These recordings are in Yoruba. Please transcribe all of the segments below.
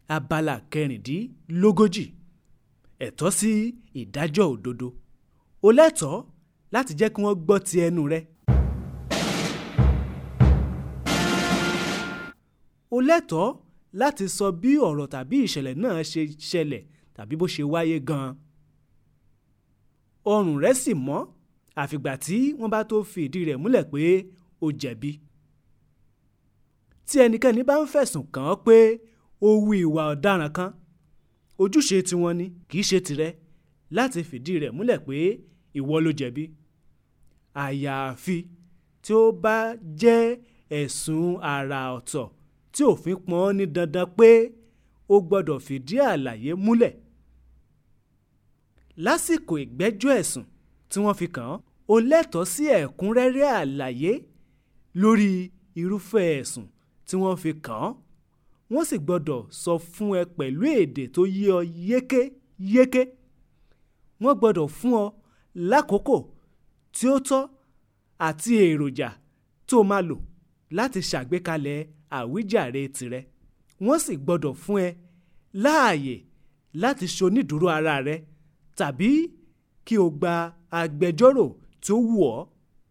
abala kẹrìndínlógójì ẹ̀tọ́ sí ìdájọ́ òdodo o lẹ́tọ̀ọ́ láti jẹ́ kí wọ́n gbọ́ ti ẹnu rẹ. o lẹ́tọ̀ọ́ láti sọ bí ọ̀rọ̀ tàbí ìṣẹ̀lẹ̀ náà ṣe ṣẹlẹ̀ tàbí bó ṣe wáyé gan-an. ọrùn rẹ sì mọ́ àfìgbà tí wọ́n bá tó fi ìdí rẹ̀ múlẹ̀ pé o jẹ̀bi. tí ẹnikẹ́ni bá ń fẹ̀sùn kàn án pé ó hu ìwà ọ̀daràn kan ojúṣe tiwọn ni kì í ṣe tirẹ̀ láti fìdí rẹ̀ múlẹ̀ pé ìwọ ló jẹ̀bi. àyàfi tí ó bá jẹ́ ẹ̀sùn àrà ọ̀tọ̀ tí òfin pọ́n ní dandan pé ó gbọ́dọ̀ fìdí àlàyé múlẹ̀. lásìkò ìgbẹ́jọ́ ẹ̀sùn tí wọ́n fi kàn án o lẹ́tọ̀ọ́ sí ẹ̀kúnrẹ́rẹ́ àlàyé lórí irúfẹ́ ẹ̀sùn tí wọ́n fi kàn án wọ́n sì gbọ́dọ̀ sọ fún ẹ pẹ̀lú èdè tó yé ọ yékéyéké wọ́n gbọ́dọ̀ fún ọ lákòókò tí ó tọ́ àti èròjà tó máa lò láti ṣàgbékalẹ̀ àwíjàre tirẹ̀ wọ́n sì gbọ́dọ̀ fún ẹ láàyè láti ṣonídùúró ara rẹ tàbí kí o gba agbẹjọ́rò tó wù ọ́.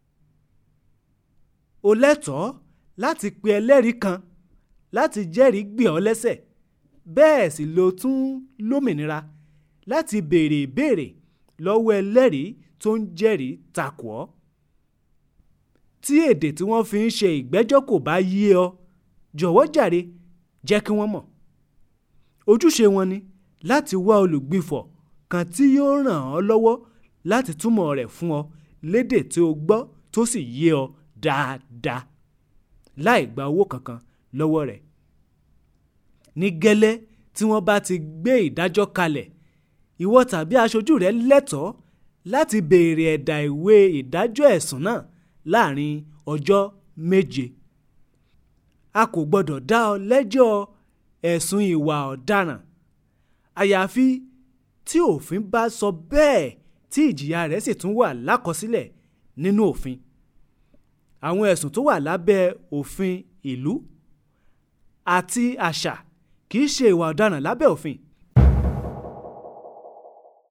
o lẹ́tọ̀ọ́ láti pe ẹlẹ́rìí kan láti jẹ́rìí gbè ọ́ lẹ́sẹ̀ bẹ́ẹ̀ sì lo tún lómìnira láti béèrè ìbéèrè lọ́wọ́ ẹlẹ́rìí tó ń jẹ́rìí takò ọ́. tí èdè tí wọ́n fi ń ṣe ìgbẹ́jọ́ kò bá yé ọ jọ̀wọ́ jàre jẹ́ kí wọ́n mọ̀. ojúṣe wọn ni láti wá olùgbìfọ̀ kan tí yóò ràn ọ́ lọ́wọ́ láti túmọ̀ rẹ̀ fún ọ lédè tí o gbọ́ tó sì yé ọ dáadáa láì gba owó kankan lọ́wọ́ rẹ̀. ní gẹ́lẹ́ tí wọ́n bá ti gbé ìdájọ́ kalẹ̀ ìwọ tàbí aṣojú rẹ lẹ́tọ̀ọ́ láti béèrè ẹ̀dà ìwé ìdájọ́ ẹ̀sùn náà láàrin ọjọ́ méje. a kò gbọ́dọ̀ dá ọ lẹ́jọ́ ẹ̀sùn ìwà ọ̀daràn àyàfi tí òfin bá sọ bẹ́ẹ̀ tí ìjìyà rẹ̀ sì tún wà lákọsílẹ̀ nínú òfin. àwọn ẹ̀sùn tó wà lábẹ́ òfin ìlú àti àṣà kì í ṣe ìwà ọ̀daràn lábẹ́ òfin